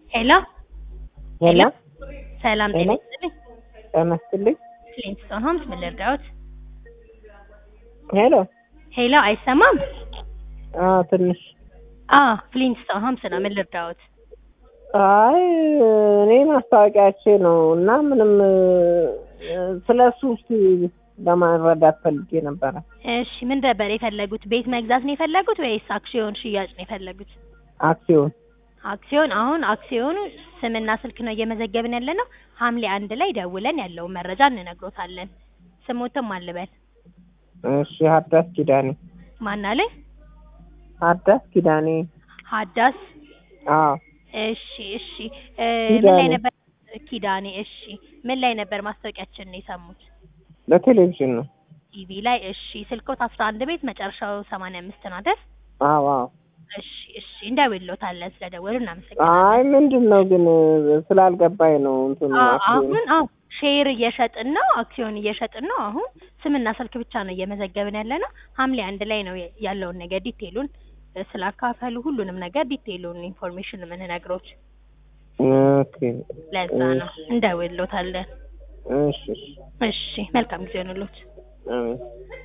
ሄሎ ሄሎ ሰላም ጤና ሄሎ። ይስጥልኝ። ጤና ይስጥልኝ። ፍሊንስቶን ሆምስ ምን ልርዳዎት? ሄሎ ሄሎ አይሰማም? አዎ ትንሽ አ ፍሊንስቶን ሆምስ ነው ምን ልርዳዎት? አይ እኔ ማስታወቂያቼ ነው እና ምንም ስለ እሱ እስኪ ለማረዳት ፈልጌ ነበረ። እሺ ምን ነበር የፈለጉት? ቤት መግዛት ነው የፈለጉት ወይስ አክሲዮን ሽያጭ ነው የፈለጉት? አክሲዮን አክሲዮን አሁን አክሲዮኑ ስምና ስልክ ነው እየመዘገብን ያለ ነው። ሐምሌ አንድ ላይ ደውለን ያለውን መረጃ እንነግሮታለን። ስሞትም አልበል እሺ ሀዳስ ኪዳኔ ማን አለ? ሀዳስ ኪዳኔ ሀዳስ አዎ እሺ እሺ እ ምን ላይ ኪዳኔ። ነበር ኪዳኔ እሺ ምን ላይ ነበር ማስታወቂያችንን የሰሙት? በቴሌቪዥን ነው። ቲቪ ላይ እሺ ስልኮት አስራ አንድ ቤት መጨረሻው ሰማንያ አምስት ነው አይደል? አዎ አዎ። እሺ እሺ እንደውሎታለን ስለደወሉ አይ እናመሰግናለን። ምንድን ነው ግን ስላልገባኝ ነው እንትኑ አ- አክሲዮን አሁን አዎ ሼር እየሸጥን ነው፣ አክሲዮን እየሸጥን ነው። አሁን ስምና ስልክ ብቻ ነው እየመዘገብን ያለ ነው። ሐምሌ አንድ ላይ ነው ያለውን ነገር ዲቴሉን እ ስላካፈሉ ሁሉንም ነገር ዲቴሉን ኢንፎርሜሽን የምንነግሮት ኦኬ ለዛ ነው እንደውሎታለን። እሺ እሺ እሺ መልካም ጊዜ ሆንሎት። አሜን